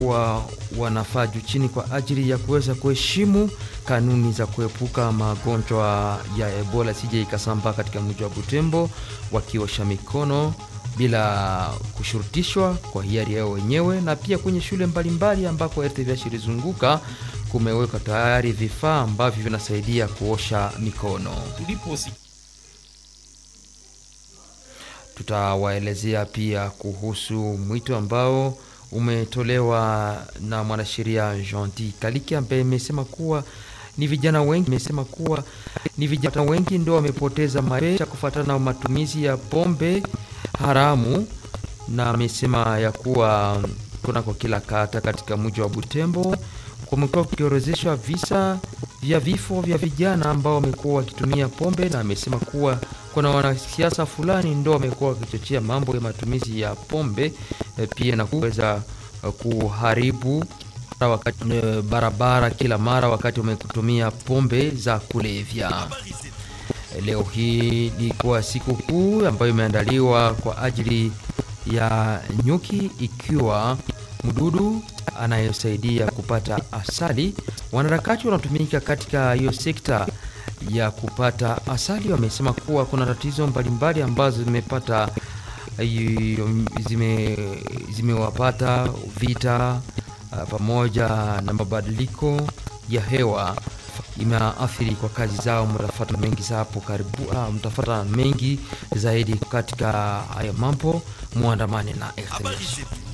kuwa wanafaa juu chini kwa ajili ya kuweza kuheshimu kanuni za kuepuka magonjwa ya Ebola sije ikasambaa katika mji wa Butembo, wakiosha mikono bila kushurutishwa kwa hiari yao wenyewe, na pia kwenye shule mbalimbali ambako RTVH ilizunguka kumewekwa tayari vifaa ambavyo vinasaidia kuosha mikono. tuliposi Tutawaelezea pia kuhusu mwito ambao umetolewa na mwanasheria Jean Kaliki ambaye imesema kuwa ni vijana wengi imesema kuwa ni vijana wengi ndio wamepoteza maisha kufuatana na matumizi ya pombe haramu, na amesema ya kuwa kunako kila kata katika mji wa Butembo kumekuwa kukiorozeshwa visa vya vifo vya vijana ambao wamekuwa wakitumia pombe, na amesema kuwa kuna wanasiasa fulani ndo wamekuwa wakichochea mambo ya matumizi ya pombe eh, pia na kuweza eh, kuharibu wakati, eh, barabara kila mara wakati wametumia pombe za kulevya. Leo hii ilikuwa siku kuu ambayo imeandaliwa kwa ajili ya nyuki, ikiwa mdudu anayesaidia kupata asali. Wanaharakati wanatumika katika hiyo sekta ya kupata asali wamesema kuwa kuna tatizo mbalimbali ambazo zimepata hiyo- zime zimewapata vita ah, pamoja na mabadiliko ya hewa imeathiri kwa kazi zao. Mtafata mengi za hapo karibu, ah, mtafata mengi zaidi katika hayo mambo, muandamane na habari RTVH. zetu